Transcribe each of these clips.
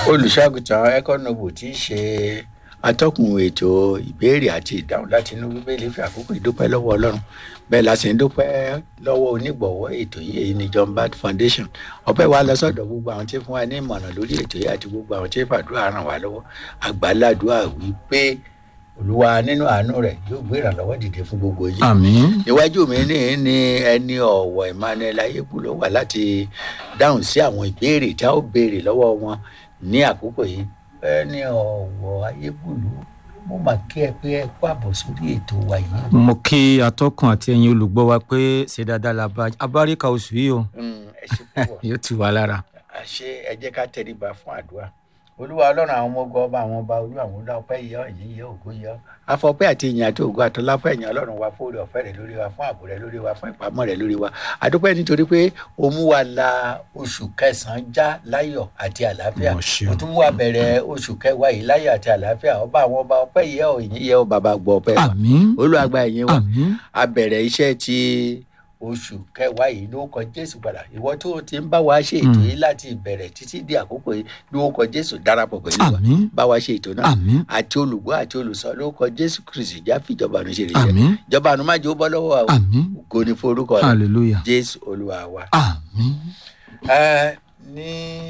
olùṣàgùtàn ẹkọnọbù tí í ṣe atọ́kùn ètò ìbéèrè àti ìdáhùn láti inú bíbélì fi àkókò ìdúpẹ́ lọ́wọ́ ọlọ́run bẹ́ẹ̀ la sì ń dúpẹ́ lọ́wọ́ onígbọ̀wọ́ ètò yìí èyí ni john bat foundation ọpẹ́ wa lọ sọ́dọ̀ gbogbo àwọn tí fún wa ní ìmọ̀ràn lórí ètò yìí àti gbogbo àwọn tí fàdúrà ràn wá lọ́wọ́ àgbàládùá wípé olúwa nínú àánú rẹ̀ yóò gbé ìrànlọ́wọ́ dìde fún gbogbo yìí àmín iwájú mi ní ní ẹni ọ̀wọ̀ emmanuel ayébúlò wà láti dáhùn sí àwọn ìbéèrè tí a ó béèrè lọ́wọ́ wọn ní àkókò yìí ẹni ọ̀wọ̀ ayébúlò mo mà kí ẹ pé ẹ kó àbọ̀ sórí ètò wa yìí. mo kí atọ́kùn àti ẹ̀yin olùgbọ́ wa pé ṣe dáadáa la bá abáríkà oṣù yìí o Mm, ẹ ṣe púpọ̀ yóò tù wá lára. àṣé ẹ jẹ́ ká tẹríba fún àdúrà olúwa ọlọ́run àwọn ọmọ ogun ọba àwọn ọba olú àwọn ọlá ọpẹ́ yọ ẹ̀yìn yọ ògo yọ afọpẹ́ àti ìyìn àti ògo àtọlá fún ẹ̀yìn ọlọ́run wa fún oore ọ̀fẹ́ rẹ̀ lórí wa fún ààbò rẹ̀ lórí wa fún ìpamọ́ rẹ̀ lórí wa àdúpẹ́ nítorí pé o mú wa la oṣù kẹsàn-án já láyọ̀ àti àlàáfíà Mo ṣeun. o tún mú wa bẹ̀rẹ̀ oṣù kẹwàá yìí láyọ̀ àti àlàáfíà ọba àwọn ọba ọpẹ́ yẹ ọ ìyìn yẹ ọ bàbá gbọ́ ọpẹ́ wa àmín olúwàgbà ìyìn wa àmín a bẹ̀rẹ̀ iṣẹ́ ti oṣù kẹwàá yìí ló kọ jésù padà ìwọ tó ti ń bá wa ṣe ètò yìí láti ìbẹ̀rẹ̀ títí di àkókò yìí ló kọ jésù darapọ̀ pẹ̀lú wa àmín bá wa ṣe ètò náà àmín àti olùgbọ́ àti olùsọ ló kọ jésù kristi já fìjọba àánú ṣe lè jẹ àmín ìjọba àánú má jẹ́ ó bọ́ lọ́wọ́ wa o àmín ògo ni forúkọ rẹ hallelujah jésù olúwa wa. àmín Ẹ, ní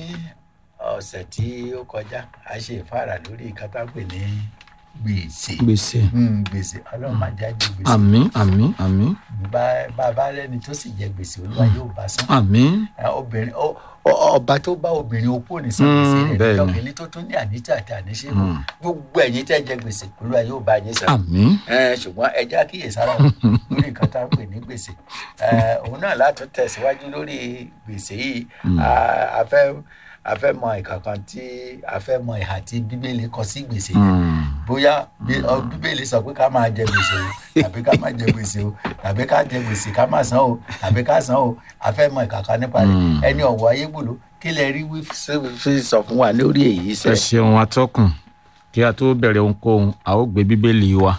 ọ̀sẹ̀ tí ó kọjá a ṣe ìfáàrà lórí ìkátápè ní gbèsè gbèsè Hmm, gbèsè ọlọ́run má jáde gbèsè àmín àmín àmín bá bá bá lẹni tó sì jẹ gbèsè olúwa yóò bá san àmín Ẹ, obìnrin ọ- ọ- ọba tó bá obìnrin opó ní san gbèsè Mm, rẹ bẹ́ẹ̀ ni. lọkìnrin tó tún ní àníjà àti àníṣe Mm. gbogbo ẹ̀yin tẹ́ jẹ gbèsè olúwa yóò bá yín san àmín Ẹ, ṣùgbọ́n ẹ jẹ́ àkíyèsára o lórí nǹkan tá à ń pè ní gbèsè Ẹ, òun náà látún tẹ̀síwájú lórí gbèsè yìí A- a fẹ́ a fẹ́ mọ ìkankan tí a fẹ́ mọ ìhà tí bíbélì kọ sí gbèsè yẹn Mm. bóyá bí- ọ, bíbélì sọ pé ká máa jẹ gbèsè o tàbí ká má jẹ gbèsè o tàbí ká jẹ gbèsè ká má san o tàbí ká san o a fẹ́ mọ ìkàkà nípa rẹ̀ Mm. ẹni ọ̀wọ́ ayégbòló kí lẹ rí wí fi- fi sọ fún wa lórí èyí ẹ sẹ́. ṣeun atọ́kùn kí a tó bẹ̀rẹ̀ ohunkóhun a ó gbé bíbélì wa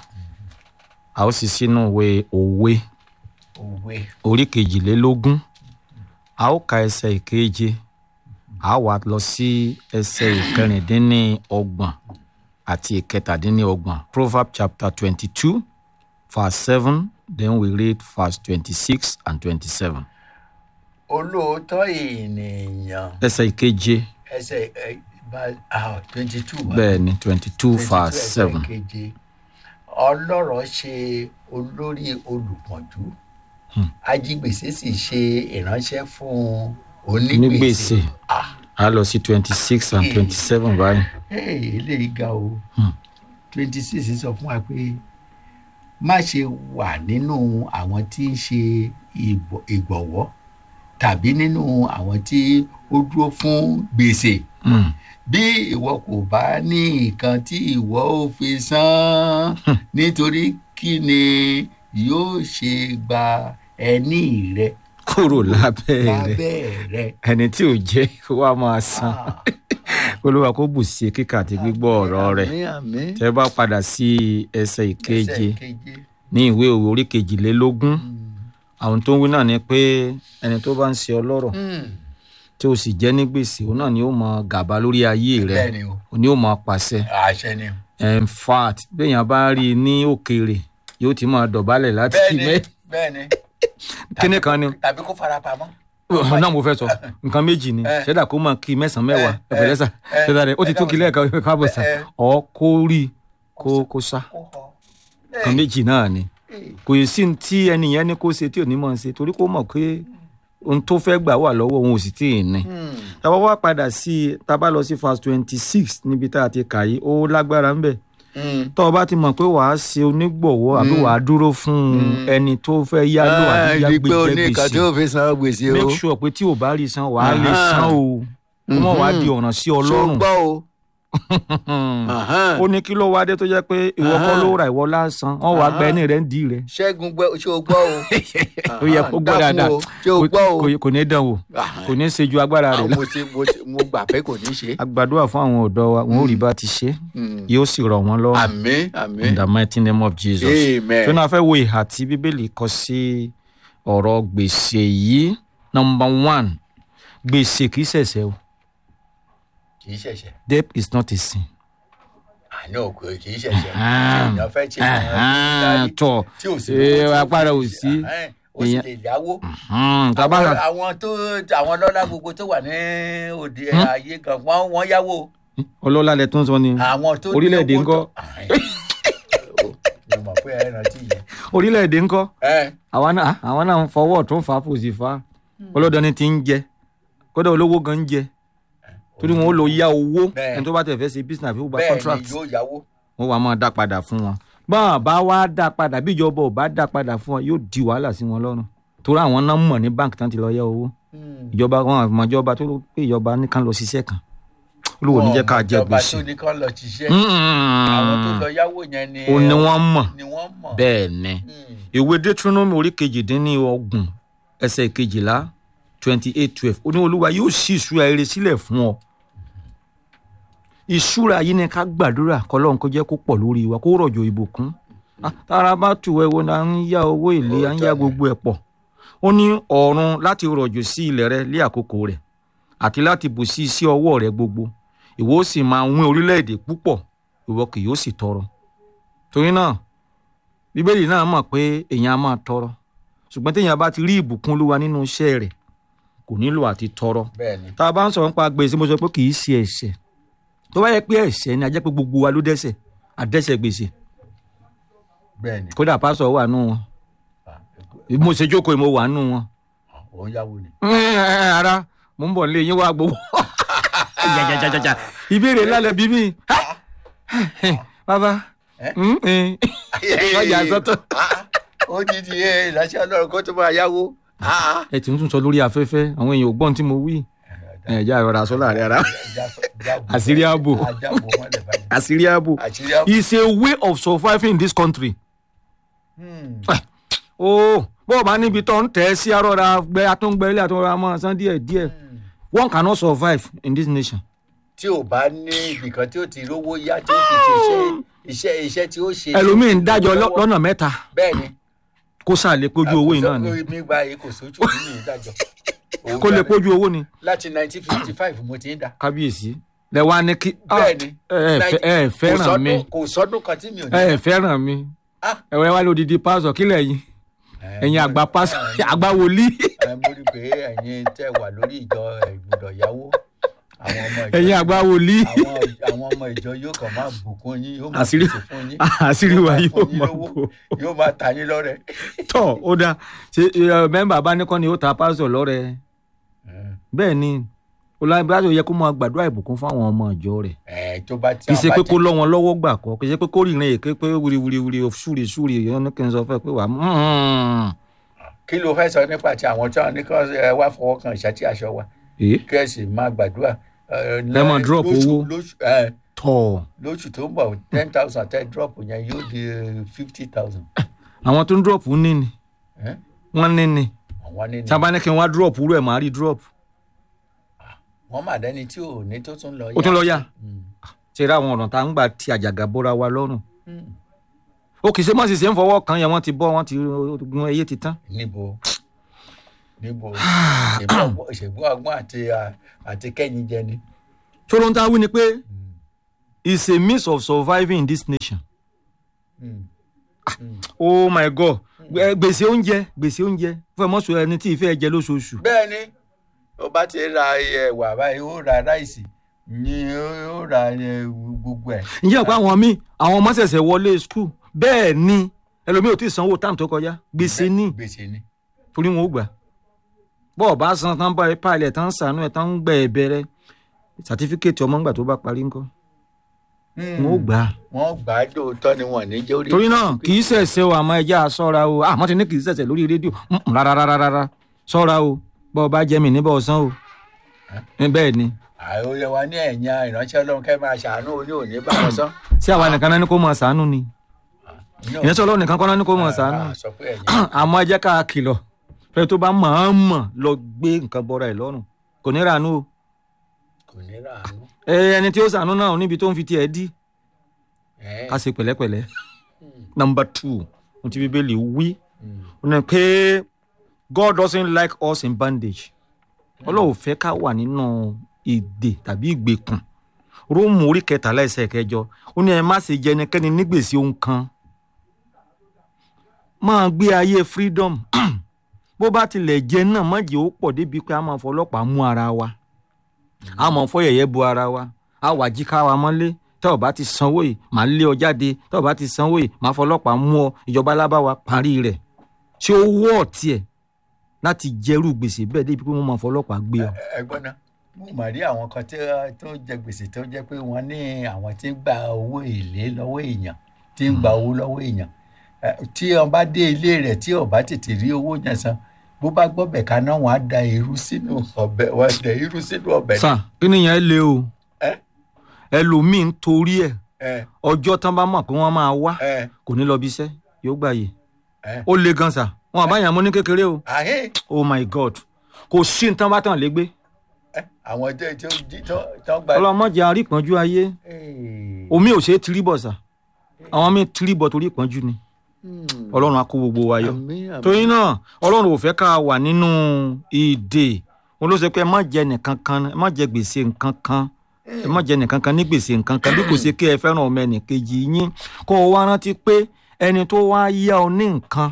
a ó sì sínú ìwé òwe òwe orí kejìlélógún a ó ka ẹsẹ̀ ìkeje a wá lọ sí ẹsẹ̀ ìkẹrìndínlọ́gbọ̀n àti ìkẹtàdínlọ́gbọ̀n proverb chapter twenty-two verse seven then we read verse twenty-six and twenty-seven olóòótọ́ ènìyàn ẹsẹ̀ ìkeje ẹsẹ̀ ẹ, bá twenty two bẹ́ẹ̀ ni twenty-two verse seven keje ọlọ́rọ̀ ṣe olórí olùpọ̀njú ajígbèsè sì ṣe ìránṣẹ́ fún onígbèsè onígbèsè ah a lọ sí twenty-six and twenty-seven báyìí hey, eléyìí ga o Hmm. twenty six sọ fún wa pé má ṣe wà nínú àwọn tí ń ṣe ìbọ̀- ìgbọ̀wọ́ tàbí nínú àwọn tí ó dúró fún gbèsè Mm. bí ìwọ kò bá ní nǹkan tí ìwọ ò fi san nítorí kí ni yóò ṣe gba ẹní rẹ kúrò lábẹ́ rẹ̀ lábẹ́ rẹ. ẹni tí ò jẹ́ wá máa san Ah, olúwa kó bù sí kíkà àti gbígbọ́ ọ̀rọ̀ rẹ̀ àmín, àmín. tẹ́ bá padà sí ẹsẹ̀ ìkeje Ẹsẹ̀ keje. ní ìwé òwe orí kejìlélógún àwọn tó ń wí náà ni pé ẹni tó bá ń ṣe ọlọ́rọ̀ Hmm, tí o sì jẹ́ ní gbèsè òun náà ni ó mọ gàba lórí ayé rẹ̀ bẹ́ẹ̀ ni o òun ni ó mọ pàṣẹ àṣẹ ni o. in fact béèyàn bá rí i ní òkèèrè yóò ti máa dọ̀bálẹ̀ láti bẹ́ẹ̀ kí ni mẹ́ bẹ́ẹ̀ ni kíní kan ni tàbí kó fara pamọ́. ọ̀hún náà mo fẹ́ sọ nǹkan méjì ni Eh. ṣẹ́dá kó máa kí mẹ́sàn-án mẹ́wàá Eh, ẹ̀fẹ̀lẹ́sà eh, ṣẹ́dá rẹ̀ ó ti eh, tó kí lẹ́ẹ̀kan káàbọ̀ sà eh, ọ̀ kó rí i kó kó sá kó họ. nǹkan méjì náà ni Hey, kò yìí sí ní tí ẹni yẹn ní kó ṣe tí ò ní mọ̀ ṣe torí kó mọ̀ pé ohun tó fẹ́ gbà wà lọ́wọ́ òun ò sì tí ì ní. hmm, tàbá wá padà sí i tàbá lọ sí verse twenty six níbi tá a ti kà yìí ó lágbára ń bẹ̀ hmm. tọ́ ọ bá ti mọ̀ pé wàá ṣe onígbọ̀wọ́ àbí wàá dúró fún ẹni tó fẹ́ yá lò àbí Ah, yá rí i pé o ní gbèjẹ́ nǹkan tí gbèsè ó fi san gbèsè o. make sure pé tí ò bá rí san wàá lè Aha. san o kó mọ̀ wá di ọ̀ràn sí Ṣó ọlọ́run gbọ́ o. Ahan. ó ní kí ló wá dé tó jẹ́ pé ìwọ kọ́ ló ra ìwọ lásán wọ́n wàá gba ẹni rẹ̀ ń dì rẹ̀ ṣẹ́gun gbọ́ ṣé o gbọ́ o. ó yẹ kó gbọ́ Dákun dáadáa o, ṣé o gbọ́ o. Kò- kò ní dán wò Ahan. kò ní ṣe ju agbára rẹ̀ lọ mo ti mo ti mo gbà pé kò ní ṣe. agbàdúrà fún àwọn ọ̀dọ́ wa wọn ò rí bá ti ṣe Hmm. yóò sì rọ̀ wọ́n lọ́rùn àmín in àmín. the mighty name of jesus amen. tó náà fẹ́ wo ìhà tí bíbélì kọ sí ọ̀rọ̀ gbèsè yìí number one gbèsè kìí ṣẹ̀ṣẹ̀ o kì í ṣẹ̀ṣẹ̀ debt is not a sin. àná òkú kì í ṣẹ̀ṣẹ̀ Ahem. èèyàn fẹ́ ṣe Ahem, tọ̀ tí ò sí Eh, owó tí ò agbára ò fi ṣe. sí. Ahem, ó sì Èèyàn- lè yáwó Hmm, tá a bá àwọn ra àwọn tó àwọn lọ́lá gbogbo tó wà ní òde ayé kan wọ́n wọ́n yáwó ọlọ́lá lẹ tó ń sọ ni àwọn tó ní Orílẹ̀-èdè owó ńkọ́? tó- Ahem. mo mọ̀ pé ẹ rántí yẹn. orílẹ̀-èdè ńkọ́ ẹ àwa náà àwọn náà ń fọwọ́ tó ń fa fòsì fa ọlọ́dọni ti ń jẹ kódà olówó gan ń jẹ torí wọn ó lọ yá owó Bẹ́ẹ̀. ẹni tó bá tẹ̀ fẹ́ ṣe business àfi ó gba bẹ́ẹ̀ contract ni yóò yáwó wọn wàá máa dá padà fún wọn báwọn bá wá dá padà bí ìjọba ò bá dá padà fún wọn yóò di wàhálà sí wọn lọ́rùn torí àwọn náà mọ̀ ní báńkì tán ti lọ yá owó ìjọba wọn àmọ́ ìjọba tó pé ìjọba nìkan lọ ṣiṣẹ́ kan olówó ní jẹ́ ká jẹ ìjọba gbèsè tó ní kán lọ ṣiṣẹ́ àwọn tó lọ yáwó yẹn ni ó ní wọ́n mọ̀ ni wọ́n mọ̀ bẹ́ẹ̀ ni Mm. ìwé deuteronomy orí kejìdínlọ́gbọ̀n ẹsẹ̀ kejìlá twenty eight twelve ó ní olúwa yóò ṣí ìṣúra ire sílẹ̀ fún ọ ìṣúra yìí ni ká gbàdúrà kọlọ́run kó jẹ́ kó pọ̀ lórí wa kó rọ̀jò ìbùkún Ah, tára bá tù ẹ́ wo náà ń yá owó èlé à ń yá gbogbo ẹ̀ pọ̀ ó ní ọ̀run láti rọ̀jò sí ilẹ̀ rẹ lé àkókò rẹ̀ àti láti bù sí iṣẹ́ ọwọ́ rẹ gbogbo ìwọ ó sì máa wín orílẹ̀-èdè púpọ̀ ìwọ kì yóò sì tọrọ torí náà bíbélì náà mọ̀ pé èèyàn á máa tọrọ ṣùgbọ́n téèyàn bá ti rí ìbùkún olúwa nínú iṣẹ́ rẹ̀ kò nílò àti tọrọ bẹ́ẹ̀ ni tá a bá ń sọ̀rọ̀ nípa gbèsè mo sọ pé kì í ṣe ẹ̀ṣẹ̀ tó bá yẹ pé ẹ̀ṣẹ̀ ni a jẹ́ pé gbogbo wa ló dẹ́ṣẹ̀ àdẹ́ṣẹ̀ gbèsè bẹ́ẹ̀ ni kódà pásọ̀ wà nù wọn Ah, mo ṣe jókòó mo wà nù wọn. òun yáwó ni ara mo ń bọ̀ nílé yín wá gbowó jajajaja ìbéèrè lálẹ́ bí mi bàbá Eh? mm, eh. ọjà sọ́tọ̀. Ah, ó ti di ẹ ìránṣẹ́ ọlọ́run kó tó máa yáwó Ah, ẹ ti ń tún sọ lórí afẹ́fẹ́ àwọn èèyàn ò gbọ́n tí mo wí ẹ já ìrora sọ láàrin ara Àṣírí ààbò. àjábò mọ́lẹ̀ báyìí àṣírí ààbò àṣírí ààbò is a way of surviving in this country. Hmm. ó bó o bá níbi tó ń tẹ̀ ẹ́ sí arọ́ra gbẹ atúngbẹ ilé àtúnra mọ́ san díẹ̀ díẹ̀ one cannot survive in this nation. tí ò bá ní ibìkan tí ó ti rówó yá tí ó fi ṣe iṣẹ́ iṣẹ́ iṣẹ́ tí ó ṣe ẹlòmíín dájọ́ lọ- lọ́nà mẹ́ta bẹ́ẹ̀ ni kó sáà lè pójú owó yìí náà ni mi gba èyí kò sójú nínú ìdájọ́ Òun kó lè gbà mí. pójú owó ni láti nineteen fifty five mo ti ń dà kábíyèsí lẹ wá ní kí ah, bẹ́ẹ̀ ni ẹ ẹ fẹ́- ẹ ẹ Kò fẹ́ràn sọ́dún- mi kò sọ́dún kan tí mi ò ní. ẹ ẹ fẹ́ràn mi Ah. ẹ wá lódìdí pásọ kílẹ̀ yìí ẹ̀yin àgbà pásọ àgbà wòlíì ẹ mo rí i pé ẹ̀yin tẹ́ wà lórí ìjọ ìgbùdọ̀ yáwó àwọn ọmọ ìjọ ẹ̀yin àgbà wòlíì àwọn àwọn ọmọ ìjọ yóò kàn máa bùkún yín yóò máa Àṣírí- pèsè fún yín àṣírí wa máa yóò fún yín máa lówó, bò yóò máa ta yín lọ́rẹ. tọ ó dáa ṣe ẹ, mẹ́mbà bá ní kọ́ ni ó ta pásọ lọ́rẹ bẹ́ẹ̀ ni olùbáṣọ yẹ kó máa gbàdúrà ìbùkún fún àwọn ọmọ ìjọ rẹ̀ ẹ tó bá tí kì í ṣe àwọn pé bá kó lọ́ wọn lọ́wọ́ gbà kọ́ kì í ṣe pé kó rìnrìn èké pé wíriwíri ṣúri ṣúri èèyàn ní kí n sọ fẹ́ pé wà á kí ló fẹ́ sọ nípa ti àwọn tí wọ́n ní kí wọ́n wá fọwọ́ kan ìṣàtì aṣọ wa èé kí ẹ sì máa gbàdúrà. ẹ, Ẹ máa drop lóṣù- owó. lóṣù ẹ, tọ̀ lóṣù tó ń bọ̀ ten thousand tẹ́ drop yẹn yóò di fifty thousand. àwọn tó ń drop ní ni wọ́n ní ni àwọn ní tí a bá ní kí n wá drop rú ẹ̀ máa rí drop wọ́n mà dẹ́ni tí ò ní tó tún lọ ó tún lọ yá Mm. ṣe ra àwọn ọ̀nà tá à ń gbà ti àjàgà bóra wa lọ́rùn Mm. ó kì í ṣe mọ́ sì ṣe ń fọwọ́ kan yẹn wọ́n ti bọ́ wọ́n ti gun eyé ti tán níbo níbo ìṣègùn ọgbọ́n àti àti kẹ́yìn jẹ ni. ṣòro ń ta wí ni pé it's a means of surviving in this nation Mm. oh my god Gbẹ- gbèsè oúnjẹ gbèsè oúnjẹ fún ẹmọ sọ ẹni tí ìfẹ́ jẹ lóṣooṣù bẹ́ẹ̀ ni ó bá ti ra ẹ̀wà báyìí ó ra ráìsì ni ó ra ẹ, gbogbo ẹ̀. ǹjẹ́ ọ̀pọ̀ àwọn míì àwọn ọmọ ṣẹ̀ṣẹ̀ wọlé skul bẹ́ẹ̀ ni ẹlòmíì ò tí ì sanwó táàmù tó kọjá gbèsè ní gbèsè ni. torí wọn ò gbà bọ́ọ̀ bá san tán bá ipa ilẹ̀ tán sànú ẹ̀ tán ń gbẹ ẹ̀ bẹ̀rẹ̀ sàtífíkẹ́ẹ̀tì ọmọ ńgbà tó bá parí ńkọ́ wọn ò gbà á wọ́n gbà á dòótọ́ ni wọ́n ní jẹ́ orí. torí náà kì í ṣẹ̀ṣẹ̀ o àmọ́ ẹja sọ́ra o àmọ́ ti ní kì í ṣẹ̀ṣẹ̀ lórí rédíò Mm, rárá rárá rárá sọ́ra o bọ́ọ̀ bá jẹ́ mi níbọ̀ ọ̀sán o Ẹ, bẹ́ẹ̀ ni àìròyìn wa ní ẹ̀yìn ìránṣẹ́ ọlọ́run kẹ́ máa ṣàánú oní òní bá wọn sán. sí àwa nìkan náà ní kó mọ̀ ṣàánú ni ìyẹn sọ ọlọ́run nìkan kọ́ náà ní kó mọ̀ ṣàánú Ah, sọ pé ẹ̀yìn àmọ́ ẹ jẹ́ ká kìlọ̀ fẹ́ tó bá mọ̀-ọ́n-mọ̀ lọ gbé nǹkan bọ́ra ẹ̀ lọ́rùn kò ní ràánú o kò ní ràánú. ẹ ẹni tí ó ṣàánú náà níbi tó ń fi tiẹ̀ dí Ẹ̀, ká ṣe pẹ̀lẹ́pẹ̀lẹ́ mm, number two ohun tí bíbélì wí mm. ó ní pé God doesn't like us in bandage ọlọ́run fẹ́ ká wà nínú ìdè tàbí ìgbèkùn róòmù orí kẹtàlá ẹsẹ̀ kẹjọ ó ní ẹ má ṣe jẹ ẹnikẹ́ni nígbèsí ohun kan máa gbé ayé freedom bó bá tilẹ̀ jẹ náà má jẹ́ ó pọ̀ débi pé a máa fọlọ́pàá mú ara wa a máa fọ yẹ̀yẹ́ bu ara wa a wà jí ká wa mọ́lé tẹ́ ọ̀ bá ti sanwó yìí màá lé ọ jáde tẹ́ ọ̀ bá ti sanwó yìí màá fọlọ́pàá mú ọ ìjọba alábáwa parí rẹ̀ ṣé ó wọ́ ọ̀tí ẹ̀ láti jẹ́rú gbèsè bẹ́ẹ̀ débi pé wọ́n máa fọlọ́pàá gbé ọ. ẹ̀gbọ́n náà mo mà rí àwọn kan tí ó- tó jẹ gbèsè tó jẹ pé wọ́n ní àwọn tí ń gba owó èlé lọ́wọ́ èèyàn tí ń gba owó lọ́wọ́ èèyàn Eh, tí wọ́n bá dé ilé rẹ̀ tí ó bá tètè rí owó yẹn san bó bá gbọ́bẹ̀ kaná wọ́n á da irú sínú ọbẹ̀ wọ́n á da irú sínú ọbẹ̀ sà kí nìyẹn le o ẹ ẹlòmíín torí ẹ̀ ẹ ọjọ́ tán bá mọ̀ pé wọ́n máa wá ẹ kò ní lọ bí iṣẹ́ yóò gbàyè ẹ ó le gan sà wọn àbáyàn mọ́ ní kékeré o àhẹ́ oh my god kò sí ní tán bá tàn lé gbé ẹ àwọn ọjọ́ tí ó jí tó tó gba. ọlọmọdé àrípọ́njú ayé Hey. omi ò ṣe é tiribọ̀ sà àwọn míì tiribọ̀ torí ìpọ́njú ni Hmm. ọlọ́run á kó gbogbo wa yọ Àmín, àmín. torí náà ọlọ́run ò fẹ́ ká wà nínú ìdè wọn ló sọ pé ẹ má jẹ nìkan kan ẹ má jẹ gbèsè nǹkan kan ẹ má jẹ nìkan kan ní gbèsè nǹkan kan bí kò ṣe kí ẹ fẹ́ràn ọmọ ẹnìkejì yín kó o wá rántí pé ẹni tó wá yá ọ ní nǹkan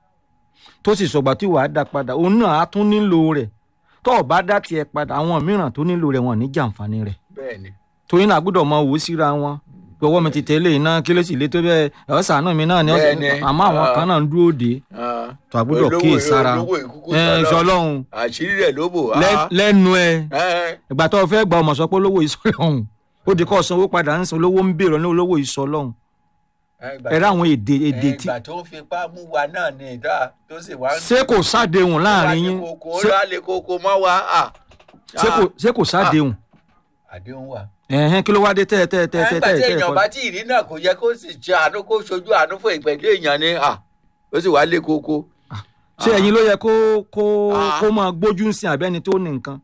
tó sì sọ̀gbà tí wàá dá padà òun náà á tún nílò rẹ̀ tó o bá dá tiẹ̀ padà àwọn mìíràn tó nílò rẹ̀ wọn ò ní jàǹfààní rẹ̀ bẹ́ẹ̀ni torí náà gbọ́dọ̀ mọ òwò síra wọn ọwọ́ mi ti tẹ̀lé iná kí ló sì lé tó bẹ́ẹ̀ ọ̀sánù mi náà ni ọ̀sán Bẹ́ẹ̀ni. àmọ́ àwọn Ah. kan náà ń dúró dé Ah. tó a gbọ́dọ̀ Olówó- kíyè sára olówó ìkúkú ẹ sọ̀rọ̀. sọlọ́hún àṣírí rẹ̀ ló bò á. lẹ́- lẹ́nu ẹ Ẹ, ìgbà tó o fẹ́ gba ọmọ sọ pé olówó ìsọlọ́hún ó di kọ́ sanwó padà ń san olówó ń bèrè ní olówó ìsọlọ́hún ẹ, ìgbà ẹ̀rọ tó- àwọn èdè èdè ẹ, tí ìgbà tó ń fipá mú wa náà ni ìdá tó sì wá ń ṣé kò sádehùn láàrin yín kókó Ṣé- ó lè kókó mọ́ wa. ah. ṣé kò- ṣé kò sádehùn àdéhùn wa. ẹ̀hẹ́n kí ló wá dé tẹ́ tẹ́ tẹ́ tẹ́ nígbà tí tẹ́ èèyàn bá tí ì rí náà kò yẹ kó sì ṣe àánú kó ṣojú àánú fún ìpẹ̀lú èèyàn ni ah. ó sì wá lé kókó. ṣé ẹ̀yin ló yẹ kó kó Ah. kó máa gbójú ń sin àbẹ́ni tó ní nǹkan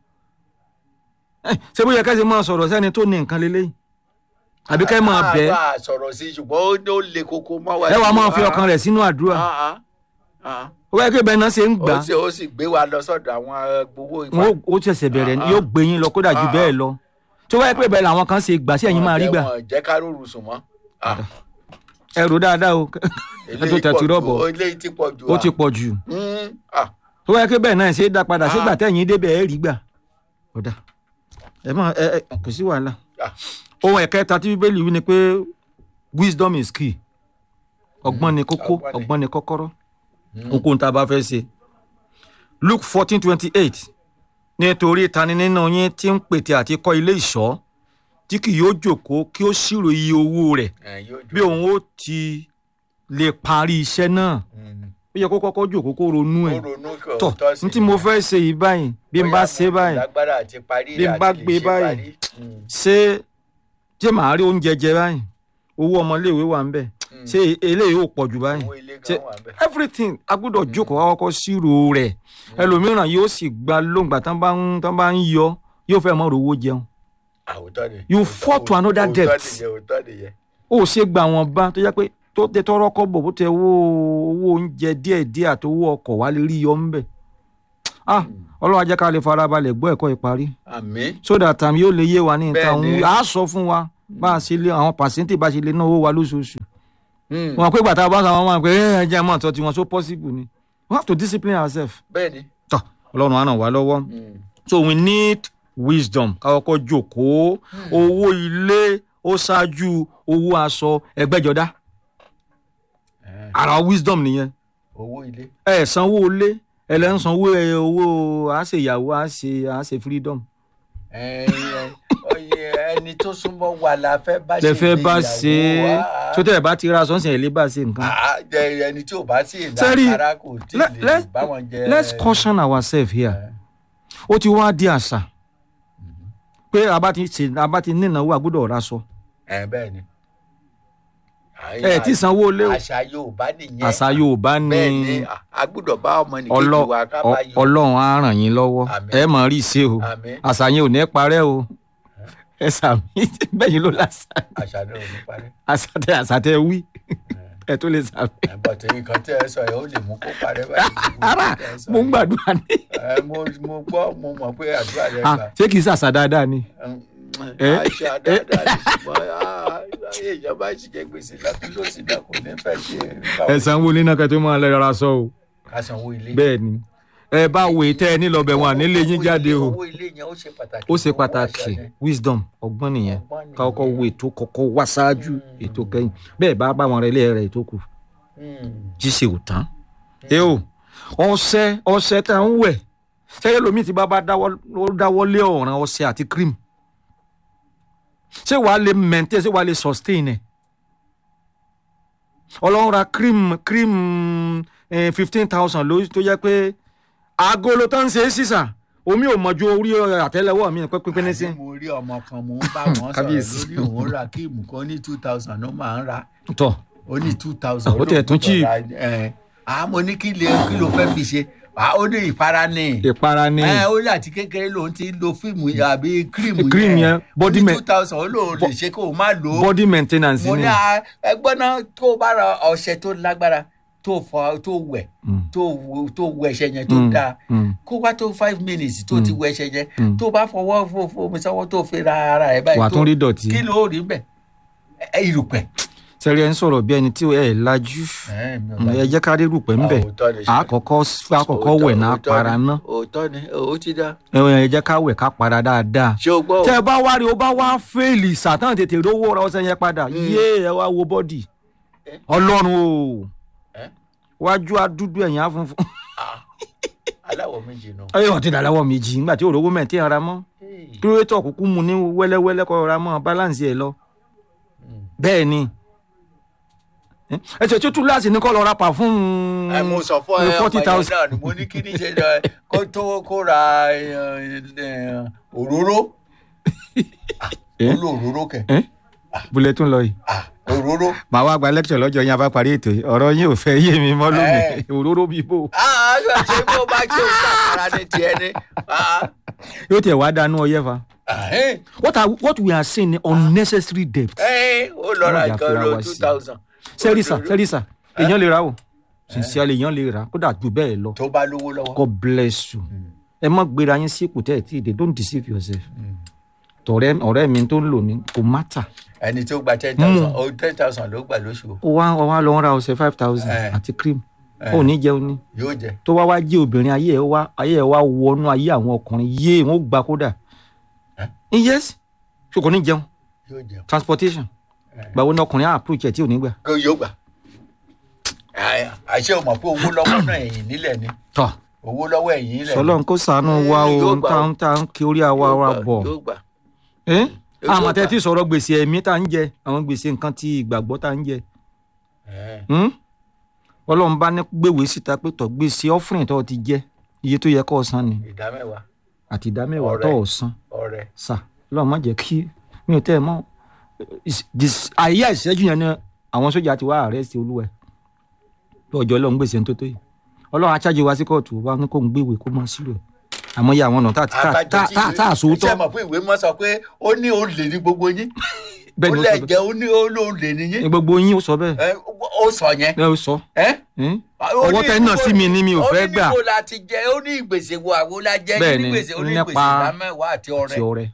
Eh, ṣé bó yẹ ká ṣe máa sọ̀rọ̀ sẹ́ni tó ní nǹkan lélẹ́yìn àbí ká máa bẹ́ẹ̀ a bá a sọ̀rọ̀ sí i ṣùgbọ́n ó lè kókó mọ́ wa. ẹ wàá máa fi Ah, ọkàn rẹ̀ sínú àdúrà ah, ah, ah. ó yẹ kí ibẹ̀ náà ṣe ń gbà ó sì ó sì gbé wa lọ sọ́dọ̀ àwọn eh, gbowó ìfà. wọn ó ṣẹ̀ṣẹ̀ bẹ̀rẹ̀ ni, Ah, ah. yóò gbé yín lọ kódà ju Ah, bẹ́ẹ̀ ah. lọ tó wáyé pé bẹ́ẹ̀ làwọn kan ṣe gbà sí ẹ̀yin máa rí gbà Wọn jẹ́ ká rọrùn sùn mọ́. Ah, ẹ rò dáadáa o ẹ tó eléyìí tẹ̀tù pọ̀ rọ̀bọ̀ jù, eléyìí ti pọ̀ jù. ó ah. ti pọ̀ jù Mm, ah, tó wáyé pé bẹ́ẹ̀ náà ṣe é dá padà sígbà Ah. tẹ̀yìn débẹ̀ ẹ rí gbà ọ̀dà ẹ má ẹ ẹ kò sí wàhálà ah. ohun ẹ̀kẹta tí bíbélì wí ni pé wisdom is key ọgbọ́n ni kókó ọgbọ́n ni. ọgbọ́n ni kọ́kọ́rọ́ ohunkóhun tá a bá fẹ́ ṣe luke fourteen twenty eight nítorí tani nínú yín tí ń pètè àti kọ́ ilé ìṣọ́ tí kì yóò jókòó kí ó ṣírò iye owó rẹ̀ Eh, yóò dùn. bí òun ó ti lè parí iṣẹ́ náà Mm. ó yẹ kó kọ́kọ́ jókòó kó ronú ẹ̀ Ó ronú kí tọ̀ òótọ́ sí ní tí mo ni. fẹ́ ṣe yìí báyìí bí n bá Bóyá ṣe mo báyìí lágbára àti parí bí n rẹ̀ bá àti lè gbé ṣe báyìí parí. Mm. ṣé ṣé màá rí oúnjẹ jẹ báyìí owó ọmọléèwé wà ń bẹ̀ ṣé eléyìí ò pọ̀ jù báyìí Owó ilé ṣe gan wà bẹ́ẹ̀. everything a gbọ́dọ̀ jókòó àkọ́kọ́ ṣírò rẹ̀ ẹlòmíràn yóò sì gba lóńgbà tán bá ń tán bá ń yọ yóò fẹ́ mọ́ rówó jẹun Àwòtọ́ ni. You Òótọ́- fall to another òótọ́ depth. nìyẹn, òótọ́ nìyẹn. ó ṣe gba àwọn bá tó yẹ pé tó tẹ tọrọ kọ́bọ̀ bó tẹ owó owó oúnjẹ díẹ̀ díẹ̀ àti owó ọkọ̀ wá lè rí yọ ńbẹ̀ ah ọlọ́run á jẹ́ ká lè farabalẹ̀ gbọ́ ẹ̀kọ́ ìparí Àmín. so that time yóò lè yé wa ní ìta Bẹ́ẹ̀ni. òun á sọ fún wa bá a ṣe lé àwọn pàṣẹ́ntì bá ṣe lè náwó wa lóṣooṣù Mm. wọn pé gbàtà bá sọ àwọn máa pé ẹ ẹ jẹ́ mọ́ ọ̀tọ̀ tiwọn so possible ni we have to discipline ourselves Bẹ́ẹ̀ni. tọ́ ọlọ́run á ràn wá lọ́wọ́ Mm. so we need wisdom káwọ́kọ́ jókòó owó ilé ó ṣáájú owó aṣọ ẹgbẹ́jọdá Eh, ara wisdom nìyẹn Owó ilé. ẹ sanwó ilé ẹ lẹ́ ń sanwó ẹ owó àṣeyàwó àṣe àṣe freedom Eh, eh, oye, ẹni tó súnmọ́ wa la fẹ́ bá ṣe tẹ fẹ́ bá ìgbéyàwó, ṣe ah, tó tẹ̀ bá ti ra sọ́nsìn ẹ̀ lé bá ṣe nǹkan. ah, jẹ ẹni tí ò bá sí Sẹ́rí, ìlàkàrà kò tí let- ì lè let's- bá wọn jẹ. let's caution ourselves here Eh, ó ti wá di àṣà pé a bá ti ṣe a bá ti ní ìnáwó àgbọ́dọ̀ ra sọ eh, bẹ́ẹ̀ ni. ẹ tí sanwó ilé o àṣà Yorùbá nìyẹn. àṣà Yorùbá ní bẹ́ẹ̀ ni a- a gbọ́dọ̀ bá ọmọ nìkejì ọlọ- wa ká ọ- bá yọ. Ọlọ́run á ràn yín lọ́wọ́ Àmín. ẹ mọ̀ rí ṣe o Àmín. àṣà yẹn ò ní parẹ́ o ẹ sàmì bẹ́yìn ló lásà àṣà náà ò ní parí. àṣà tẹ àṣà tẹ wí ẹ tó lè sàmì. Eh, but nǹkan tí ẹ sọ yẹn ó lè mú kó parẹ́ báyìí. ara Tẹ́ ẹ sọ mo ń yẹn. gbàdúrà ní. Eh, mo mo gbọ́ mo mọ̀ pé àdúrà rẹ Ah, gbà. ṣé kìí ṣàṣà dáadáa ni Mm, Eh, àṣà dáadáa ni ṣùgbọ́n ah, ayé ìjọba ìṣìjẹ́ gbèsè lọ́tún ló sì dá kò ní fẹ́ ṣe ẹ sanwó nínú kẹtó máa lẹ ra sọ o ká sanwó ilé. bẹ́ẹ̀ ni ẹ bá wo ètẹ ẹ nílọbẹ wọn ànílé yín jáde o owó ilé yẹn ó ṣe pàtàkì. ó ṣe owó pàtàkì àṣà yẹn. wisdom ọgbọ́n nìyẹn Ọgbọ́n nìyẹn. ká kọ́kọ́ wo ètò kọ́kọ́ wá ṣáájú ètò kẹ́yìn bẹ́ẹ̀ bá bá wọn rẹ ilé rẹ ètò kù Mm. jíṣe ò tán ẹ o ọṣẹ ọṣẹ tá ń wẹ̀ sẹ́yìn lomi ti bá bá dáwọ́ ó dáwọ́ lé ọ̀ràn ọṣẹ àti cream ṣé wàá lè maintain ṣé wàá lè sustain ẹ̀ ọlọ́run ra cream cream fifteen thousand ló tó jẹ́ pé agolo tó ń ṣe é sísà omi ò mọ̀jú orí àtẹ́lẹwọ́ mi pé pínpín ní sí. àní mo rí ọmọ kan mò ń bá wọn sọ̀rọ̀ Kábíyèsí. lórí òun ra kíìmù kan ní two thousand ó máa ń ra tọ́ ó ní two thousand. Ó tiẹ̀ tún cheap. àá mo ní kí lè kí ló fẹ́ fi ṣe àá ó ní ìpara ní. ìpara ni ẹ ó ní àti kékeré lòun ti lo fíìmù yẹn àbí kírímù Cream yẹn, body ó ní ma- two thousand ó lóun lè ṣe kó o má lò ó. body maintenance mo ni ní à, ẹgbọ́n náà tó o bá ra ọṣẹ tó lágbára tó fọ tó wẹ̀ Mm. tó wo- tó wẹ ẹṣẹ yẹn tó Mm, dáa mm. kó wá tó five minutes tó ti wẹ ẹṣẹ yẹn Mm. tó bá fọwọ́ fo- fomi sọ́wọ́ tó fi ra ara ẹ̀ báyìí Wà á tó- tún rí dọ̀tí. kí ló rí bẹ́ẹ̀ ẹ ìrùpẹ̀. sẹ́rí ẹ̀ ń sọ̀rọ̀ bí ẹni tí ẹ̀ lajú ẹ mi ò ẹ láyé. jẹ́ ká rí rúpẹ́ ńbẹ̀ Òótọ́ ni ṣe. àkọ́kọ́ àkọ́kọ́ wẹ̀ náà Òótọ́ para ni, ná òótọ́ ni ó ti dá. ẹ jẹ́ ká wẹ̀ ká para dáadáa ṣé o gbọ́ o? tẹ́ ẹ bá wá rí o bá wá fẹ́ẹ̀lì sàtàn tètè rówó ra ọṣẹ yẹn padà yé ẹ wá wo bọ́dì Eh? ọlọ́run o Eh? wájú adúdú ẹ̀yìn afunfun Ah, aláwọ̀ méjì nù. ẹ ọtí dàdáwọ̀ méjì nígbà tí òrówó mẹ́tí ara mọ́ Hey. kílódétọ̀ kúkú mu ní wẹ́lẹ́wẹ́lẹ́ kọ́ ra mọ́ balance ẹ̀ lọ Mm. bẹ́ẹ̀ ni ẹ ṣe tútù láti ní kọ́ lọ ra pàfún ẹ mo sọ fún ẹ ọmọ forty yẹn thousand náà ni mo ní kí ni ṣe ẹ, kó tó kó ra ẹ, ẹ, òróró Ah, Eh? ó lo òróró kẹ bulẹ̀ tún lọ yìí. Ah, òróró màá wá gba lecture lọ́jọ́ yín a bá parí ètò yìí ọ̀rọ̀ yín ò fẹ́ yé mi mọ́ lónìí òróró bíbó Ah, ṣe bó bá ṣe ń ṣàkàrà ní tiẹ̀ ni Ah, yóò tiẹ̀ wá dánú ọyẹ́ fa. ah, eh, what are what we are saying ni unnecessary debt. eh, ó lọ ra Ọlọ́jà nǹkan fira lo wa two sí. thousand sẹ́rísà sẹ́rísà èèyàn lè ra o sincerely èèyàn lè ra kódà jù bẹ́ẹ̀ lọ tó bá lówó lọ́wọ́. God bless you ẹ má gbéra yín sí ipò tẹ́ ẹ̀ tí ì dé don't deceive yourself tọ̀rẹ́ ọ̀rẹ́ mi tó ń lò ní kò mátà ẹni tó gba ten thousand ó ten thousand ló gbà lóṣù ó wá ó wá lọ ń ra ọṣẹ five thousand Eh. àti cream Eh. ó ní jẹun ní yóò jẹ. tó wá wá jẹ́ obìnrin ayé ẹ̀ wá ayé ẹ̀ wá wọnú ayé àwọn ọkùnrin yé wọn ó gba kódà Eh? yes ṣé kò ní jẹun yóò jẹ. transportation gbàwo ní ọkùnrin á approach ẹ̀ tí ò ní gbà kó yóò gbà. Àyà, àṣé o mọ̀ pé owó lọ́wọ́ náà ẹ̀yìn nílẹ̀ ni tọ̀ owó lọ́wọ́ ẹ̀yìn nílẹ̀ ni. sọlọ́n kó sànú wa Eh, o yóò ń gbà tá o. ń tá ń kí orí àwa wa Yóò gbà, bọ̀ yóò gbà. ẹ́ Yóò àmọ́ gbà. tẹ́ tí sọ̀rọ̀ gbèsè ẹ̀mí tá ń jẹ àwọn gbèsè nǹkan tí ìgbàgbọ́ tá ń jẹ Eh, Hmm? ọlọ́run bá ní gbèwé síta pé tọ̀ gbèsè offering tó ti jẹ iye tó yẹ kó o san ni ìdá mẹ́wàá àti ìdá mẹ́wàá Ọrẹ. tó o san ọrẹ. sà lọ́wọ́ má jẹ́ kí mi ò tẹ́ ẹ mọ́ Is- dis- àyè ìṣẹ́jú yẹn ni àwọn sójà ti wá àrẹ́sì olúwẹ̀ bí ọjọ́ ọlọ́run gbèsè tó tó yìí ọlọ́run achájì wá sí kóòtù wa ní kó ń gbéwèé kó máa sílò ẹ̀ àmọ́ iye àwọn ọ̀nà tá tá Abájọ tá tí tá tá àsòótọ́ ṣé mọ̀ pé ìwé mọ́ sọ pé ó ní olè ní gbogbo yín bẹ́ẹ̀ ó ni ó lẹ̀ sọ bẹ́ẹ̀ jẹ́ ó ní olè ní yín gbogbo yín ó sọ bẹ́ẹ̀ Eh, ó sọ yẹn. ẹ ó sọ Eh? ẹ́n? Ó ọwọ́ ní tẹ́ náà sí mi ni mi ò fẹ́ ó ní gbà níbo la ti jẹ ó ní ìgbèsè wo àwo la jẹ Bẹ́ẹ̀ ní ni, gbèsè ó ní nípa- gbèsè ìdá mẹ́wàá àti ọrẹ ti ọrẹ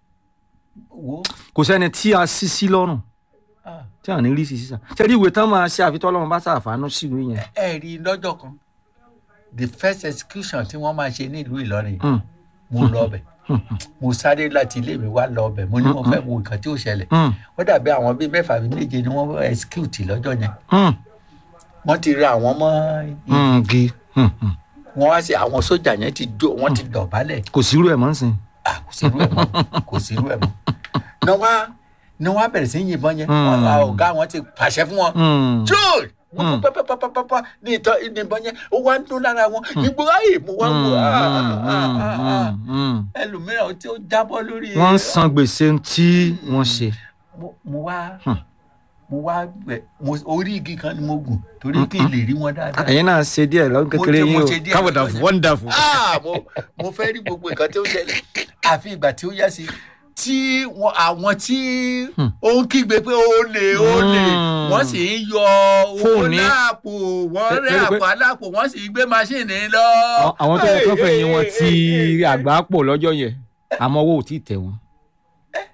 wo kò sẹ́ni tí a sí sí lọ́rùn ah, tí à ní rí sí sísà sẹ́ni ìwé tán máa ṣe àfitọ́ ọlọ́run bá ṣàfàánú sí ìwé yẹn ẹ rí i lọ́jọ́ kan the first execution tí wọ́n máa ṣe nílùú Ìlọrin yìí, Hmm. mo lọ ọbẹ̀ mo sáré láti ilé mi wá lọ ọbẹ̀ mo ní mo fẹ́ wo nǹkan tí ó ṣẹlẹ̀ Hmm. ó dàbí àwọn bíi mẹ́fà bíi méje ni wọ́n execute lọ́jọ́ yẹn Hmm. wọ́n ti rí àwọn mọ́ Hmm. gi Hmm. Hmm. wọ́n wá sí àwọn sójà yẹn ti jó wọ́n ti dọ̀bálẹ̀ kò sírú ẹ̀ mọ́ ń sìn Ah, kò sí irú ẹ̀ mọ́ kò sí irú ẹ̀ mọ́ ní wọ́n á ní wọ́n á bẹ̀rẹ̀ sí í yìnbọn yẹn Hmm. Wọ́n- ah, ọ̀gá wọn ti pàṣẹ fún wọn Hmm. joel wọ́n Hmm. kó pápápápápá ní ìtọ́ ìbọn yẹn ó wá ń dún lára wọn ìgbó ayé mo wá wò ah, ah, ah, ah, ah. Hmm. ẹlòmíràn tí ó jábọ́ lórí wọ́n ń san gbèsè tí wọ́n ṣe mo mo wá Hmm. mo wá gbẹ mo orí igi kan ni mo gùn torí kí n lè rí wọn dáadáa. ẹ̀yin náà ṣe díẹ̀ lọ́dún kékeré Mo ṣe- yín mo o ṣe díẹ̀ káwọ̀dà lọ́dún yẹn. wonderful. Ah, mo mo fẹ́ rí gbogbo nǹkan tí ó ṣẹlẹ̀ àfi ìgbà tí ó yá sí tí wọn àwọn tí ó ń kígbe pé ó lè ó lè Hmm. wọ́n sì ń yọ owó Fóònù. láàpò wọ́n Ẹ- rẹ́ ẹ rí pé- àpò alápò wọ́n sì gbé máṣíìnì lọ. Àwọn- àwọn tó yẹ kán fẹ̀yìn wọn ti àgbà pọ̀ lọ́jọ́ yẹn àmọ́ owó ò tí ì tẹ̀ wọ́n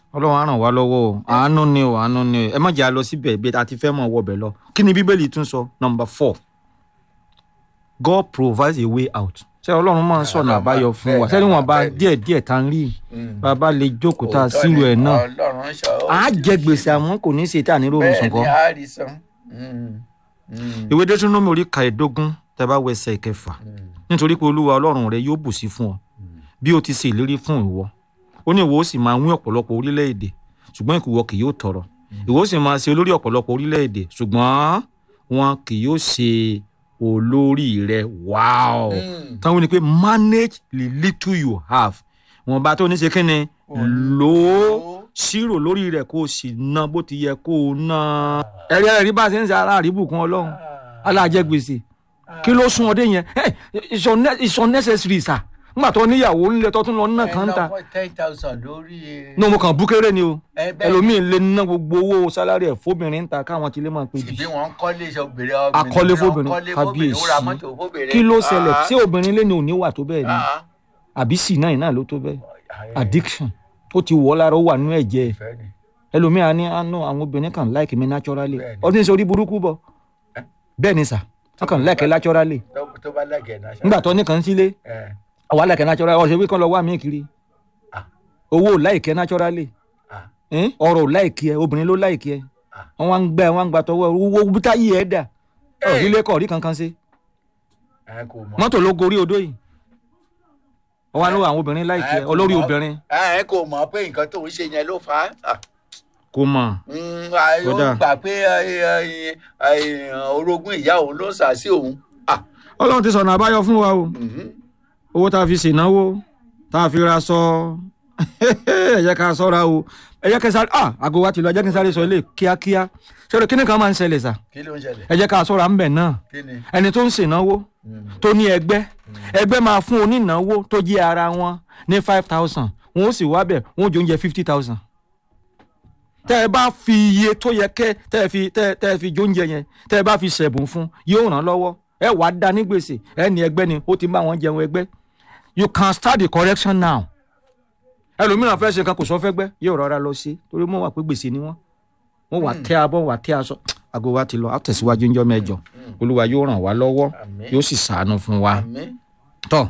ọlọ́run á ràn wá lọ́wọ́ o àánú ni o àánú ni o ẹ má jẹ́ a lọ síbẹ̀ ibi àti fẹ́ mọ̀ wọbẹ̀ lọ kí ni bíbélì tún sọ number four God provides a way out ṣé ọlọ́run máa ń sọ̀nà àbáyọ fún wa sẹ́ni wọn bá díẹ̀ díẹ̀ tá ń rí bàbá lè jókòó tá a sílò ẹ̀ náà ọlọ́run sọ ó á jẹ gbèsè àmọ́ kò ní í ṣe tá a nílò oorun sùn bẹ́ẹ̀ kọ́ ni a rí san. Mm, mm, ìwé dẹ́túnọ́mì orí kàìdógún tẹ́ bá wẹsẹ̀ ìkẹfà mm. nítorí pé olúwa ọlọ́run rẹ yóò bù sí fún ọ bí o ti ṣe ìlérí fún ìwọ ó ní ìwọ ó sì máa wín ọ̀pọ̀lọpọ̀ orílẹ̀-èdè ṣùgbọ́n ìwọ kì yóò tọrọ ìwọ ó sì máa ṣe olórí ọ̀pọ̀lọpọ̀ orílẹ̀-èdè ṣùgbọ́n wọn kì yóò ṣe olórí rẹ wáò Mm. táwọn ní pé manage the little you have wọn bá tó ní ṣe kí ni lò ó ṣírò lórí rẹ kó o sì ná bó ti yẹ kó o ná ẹ̀rí ẹ̀rí bá a ṣe ń ṣe aláàrí bùkún ọlọ́run aláàjẹ gbèsè kí ló sún ọdẹ yẹn ẹ it's unne- it's unnecessary sa nígbà tó níyàwó ńlẹ tó tún lọ ná kàn ń ta ẹ lọ́wọ́ ten thousand lórí. ní mo kàn bú kéré ni o ẹ bẹ́ẹ̀ ẹlòmíín lè ná gbogbo owó sálárì ẹ̀ fóbìnrin ń ta káwọn ti lè máa pè ìbí bí wọn ń kọ́lé obìnrin Akọ́lé fóbìnrin, kọ́lé kábíyèsí. fóbìnrin ó ra mọ́tò fóbìnrin. kí ló ṣẹlẹ̀ Ah, tí obìnrin lé ní òní wà tó bẹ́ẹ̀ ni ah, àbí sì náà náà ló tó bẹ́ẹ̀ ah, addiction ó ti wọ̀ ọ́ lára ó wà nínú ẹ̀jẹ̀ ẹ̀ ìfẹ́ ni. ẹlòmíín á ní àánú àwọn obìnrin kan like mi naturally Bẹ́ẹ̀ni. ọdún sọ orí burúkú bọ̀ Eh? bẹ́ẹ̀ ni sà wọ́n kàn like naturally Tó- tó bá lẹ́gẹ̀ẹ́ náà. ṣá. nígbà tó ní kàn sílé Ẹ, àwa like natural ọ̀sẹ̀ wí kàn lọ wá mí kiri Ah. owó like naturally ah, Eh? ọ̀rọ̀ ò like ẹ obìnrin ló like ẹ Ah. wọ́n wá ń gbẹ wọ́n ń gba tọwọ́ ẹ owó bútá yìí ẹ dà Hey. ọ̀rílẹ̀ kọ̀ rí kankan sí ẹ kò mọ̀. mọ́tò ló gorí odó yìí wọ́n wá ní àwọn obìnrin like ẹ Ẹ kò olórí mọ̀. obìnrin ẹ kò mọ̀ pé nǹkan tó ń ṣe yẹn ló fà á. Ah, kò mọ̀ mm, ah, ó Kódà. gbà pé ẹ, ẹ, ẹ, orogún ìyá òun ló ń sà sí òun. Ah, ọlọ́run ti sọ̀nà àbáyọ fún wa o mhm. owó tá a fi ṣènáwó tá a fi ra sọ ẹ jẹ́ ká sọ́ra o ẹ jẹ́ kí n sáré ah àgọ́ wa ti lọ ẹ jẹ́ kí n sáré sọ ilé kíákíá ṣé kíni kan máa ń ṣẹlẹ̀ sà kí ló ń ṣẹlẹ̀? ẹ jẹ́ ká sọ́ra ń bẹ̀ náà kí ni? ẹni tó ń ṣènáwó Mm. tó ní ẹgbẹ́ ẹgbẹ́ máa fún onínáwó tó jẹ́ ara wọn ní five thousand wọn ó sì wá bẹ̀ wọn ó jẹ oúnjẹ fifty thousand tẹ́ ẹ bá fi iye tó yẹ kẹ́ tẹ́ ẹ fi tẹ́ ẹ- tẹ́ ẹ fi jóúnjẹ yẹn tẹ́ ẹ bá fi ṣẹ̀bùn fún yóò ràn án lọ́wọ́ ẹ wàá da ní gbèsè ẹ ní ẹgbẹ́ ni ó ti bá wọn jẹun ẹgbẹ́ you can start the correction now ẹlòmíràn fẹ́ ṣe kan kò sọ fẹ́ gbẹ́ yóò rọra lọ sí torí wọ́n wà pé gbèsè ni wọ́n wọ́n wà tẹ́ abọ́ wà tẹ́ aṣọ àgọ́ wa ti lọ àtẹ̀síwájú ńjọ́ mẹ́jọ olúwa yóò ràn wá lọ́wọ́ Àmín. yóò sì ṣàánú fún wa Àmín. tọ́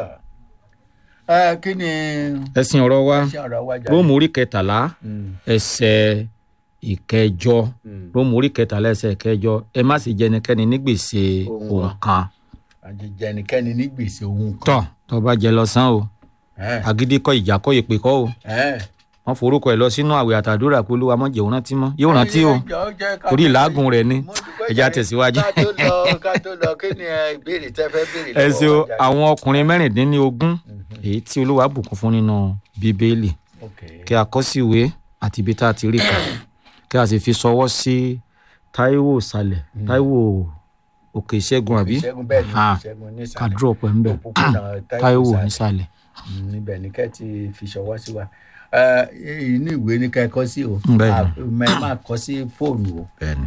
Ah. Ẹ, kí ni ẹ̀sìn ọ̀rọ̀ wa ṣé ọ̀rọ̀ wájà? róòmù orí kẹtàlá Mm, ẹsẹ̀ ìkẹjọ mm. róòmù orí kẹtàlá ẹsẹ̀ ìkẹjọ ẹ má sì jẹ ẹnikẹ́ni ní gbèsè Ohun ohun wa. kan àjẹjẹ ẹnikẹ́ni ní gbèsè òun kan. tọ́ tó bá jẹ lọ sán o Ẹ, agídí kọ́ ìjà kọ́ ìpè kọ́ o ẹ. wọ́n forúkọ ẹ̀ lọ sínú àwẹ̀ àtàdúrà pé olúwa mọ̀ jẹun rántí mọ́ yóò rántí o Ẹ jọ̀ọ́, jẹ́ ká torí tó- ìlàágùn rẹ̀ ni Mo dúpẹ́ ẹja jàre. tẹ̀síwájú. ká tó lọ ká tó lọ kí ni ẹ, ìbéèrè tẹ́ fẹ́ béèrè ẹ ṣe o lọ́wọ́ wa jàre? àwọn ọkùnrin mẹ́rìndínlógún èyí tí olúwa bùkún fún nínú bíbélì Okay. kí a kọ sí ìwé àti ibi tá a ti rí kà kí a sì fi ṣọwọ́ sí táíwò ìsàlẹ̀ táíwò òkè ìṣẹ́gun àbí ìṣẹ́gun bẹ́ẹ̀ ni Ah, ìṣẹ́gun ká nísàlẹ̀ drop ẹ̀ ń bẹ̀ òpópónà táíwò nísàlẹ̀. nísàlẹ̀ Mm, níbẹ̀ ni kẹ́ ti fi ṣọwọ́ sí wa Ẹ, inú ìwé ni kẹ́ ẹ kọ sí o Bẹ́ẹ̀ ni. ẹ máa kọ sí fóònù o bẹ́ẹ̀ni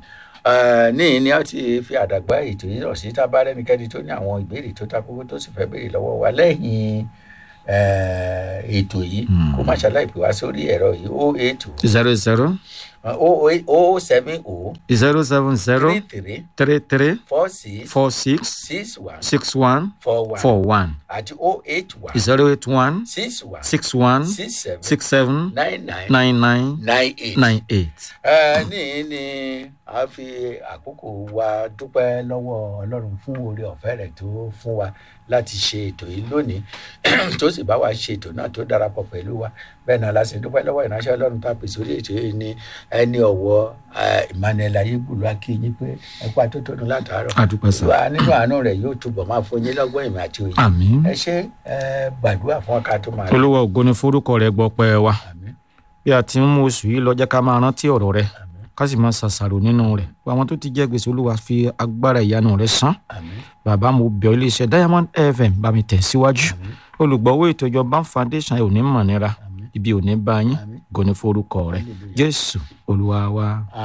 Ẹ, níyìn ni a ti fi àdàgbà ètò yìí rọ̀ sí tábà rẹ́nikẹ́ni tó ní àwọn ìbéèrè tó ta kókó tó sì fẹ́ béèrè lọ́wọ́ wa lẹ́yìn ẹ, ètò yìí kó má ṣàlàyé pè wá sórí ẹ̀rọ yìí o eight zero zero o o seven o zero seven zero three three three three four six four six six one six one four one four one àti o eight one zero eight one six one six one six seven six seven nine nine nine nine nine eight. nine eight. ẹ ní ní a fi àkókò wa dúpẹ́ lọ́wọ́ ọlọ́run fún oore ọ̀fẹ́ rẹ̀ tó fún wa láti ṣe ètò yìí lónìí tó sì bá wa ṣe ètò náà tó darapọ̀ pẹ̀lú wa bẹ́ẹ̀ náà la sì dúpẹ́ lọ́wọ́ ìránṣẹ́ ọlọ́run tá a pèsè orí ètò yìí ní ẹni ọ̀wọ́ eh, Emmanuel ayégbùlú akínyìn pé ẹ̀kú àtótónu látàárọ̀ A dúpẹ́ sà. Olúwa nínú àánú rẹ̀ yóò túbọ̀ máa fún yín lọ́gbọ́n ìmọ̀ àti òye àmín ẹ ṣe ẹ gbàdúrà fún ọkà tó máa lọ olúwa ògo ni forúkọ rẹ gbọ́ pẹ́ wa àmín bí a ti ń mú oṣù yìí lọ jẹ́ ká máa rántí ọ̀rọ̀ rẹ àmín ká sì máa ṣàṣàrò nínú rẹ̀ àwọn tó ti jẹ́ gbèsè olúwa fi agbára ìyanu rẹ̀ san àmín bàbá mo bẹ̀ ọ́ iléeṣẹ́ diamond fm bá mi tẹ̀ síwájú olùgbọ́wọ́ ètò ìjọba foundation ò ní mọ̀ nira ibi ò ní bá yín Àmín. ògo ni forúkọ rẹ Hallelujah. jésù olúwa wa.